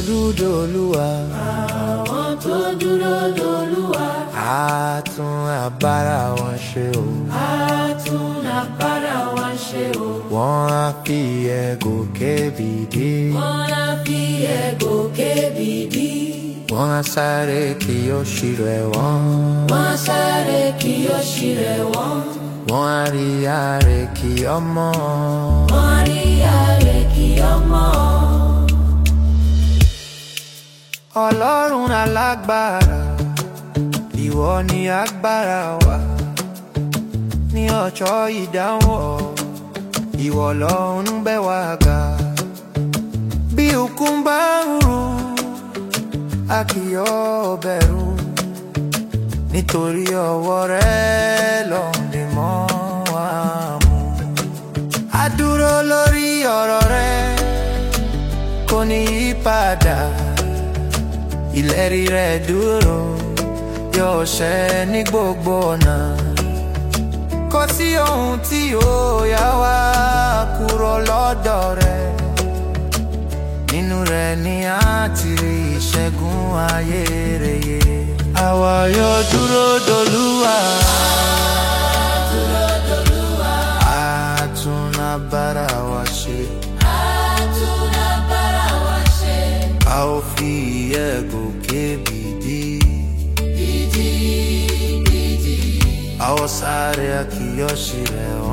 dolúwa àwọn tó dúró dolúwa á tún agbára wọn ṣe o. á tún agbára wa ṣe o. wọ́n á fi ẹ̀gò kébìdí. wọ́n á fi ẹ̀gò kébìdí. wọ́n á sáré kí ó ṣírò ẹ̀wọ̀n. wọ́n á sáré kí ó ṣírẹ̀ wọ́n. wọ́n á rí ààrẹ kí ọmọ. wọ́n á rí ààrẹ kí ọmọ. ọlọ́run alágbára ìwọ ni agbára wa ní ọjọ́ ìdáwọ́ ìwọ lọ́run bẹ̀ wá ga bí òkun bá ń ru a kì yóò bẹ̀rù nítorí ọwọ́ rẹ ló ń dì mọ́ wa mú a dúró lórí ọ̀rọ̀ rẹ kò ní yí padà ìlérí rẹ̀ dúró yóò ṣẹ ní gbogbo ọ̀nà kò sí ohun tí yóò yà wá kúrò lọ́dọ̀ rẹ̀ nínú rẹ̀ ni a ti rí ìṣẹ́gun ayérayé àwa yóò dúró dolúwa a tún agbára wa ṣe á tún agbára wa ṣe. a ó fi ẹ̀gò kébìdí. Bìdì bìdì A ó sáré a kì yóò ṣì rẹ̀